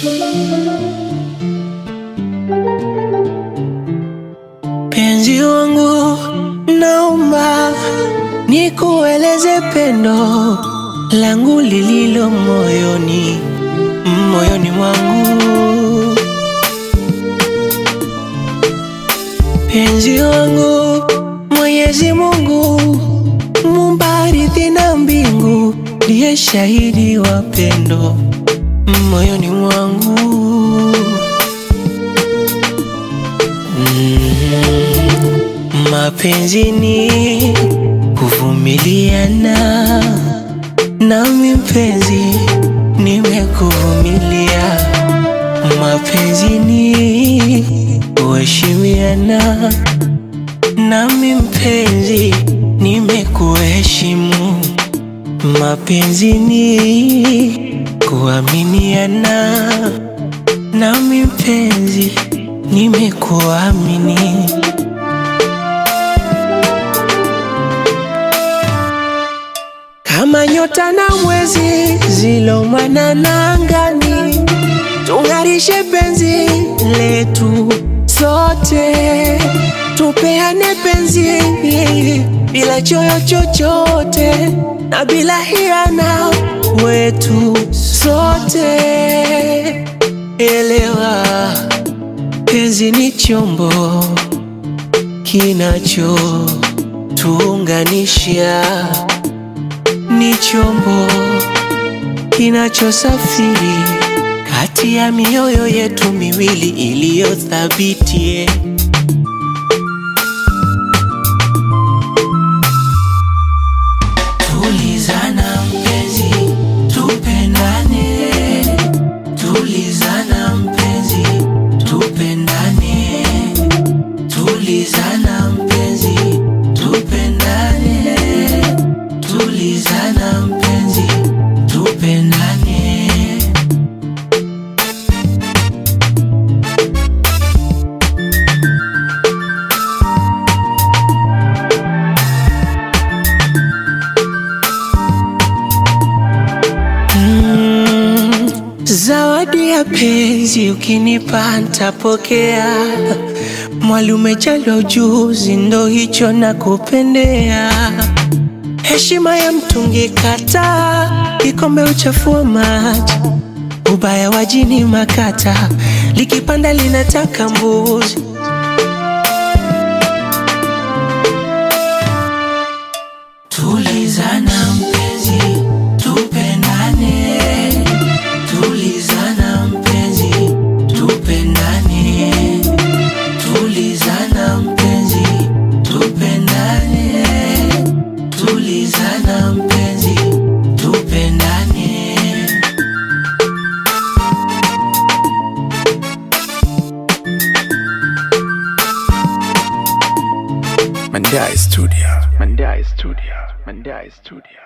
Penzi wangu, naomba nikueleze pendo langu lililo moyoni, moyoni mwangu. Penzi wangu, Mwenyezi Mungu muumba ardhi na mbingu, ndiye shahidi wa pendo moyoni mwangu. Mm, mapenzi ni kuvumiliana, nami mpenzi nimekuvumilia. Mapenzi ni kuheshimiana, nami mpenzi nimekuheshimu. Mapenzi ni kuaminiana, nami mpenzi nimekuamini. Kama nyota na mwezi zilomwanana angani, tung'arishe penzi letu sote, tupeane penzi bila choyo chochote na bila hiana wetu sote. Elewa, penzi ni chombo kinachotuunganisha, ni chombo kinachosafiri kati ya mioyo yetu miwili iliyothabiti. Tulizana mpenzi, tupendane. Tulizana mpenzi, tupendane. Tulizana mpenzi, tupendane. Tulizana mpenzi, tupendane. Mm, zawadi ya penzi ukinipa ntapokea. Mwali umejaliwa ujuzi, ndo hicho nakupendea. Heshima ya mtungi kataa, kikombe uchafua maji. Ubaya wa jini makata, likipanda linataka mbuzi. Tulizana mpenzi, tupendane. Tulizana mpenzi, tupendane. Tulizana mpenzi, tupendane. Tulizana mpenzi, tupendane. Mandai Studio. Mandai Studio. Mandai Studio.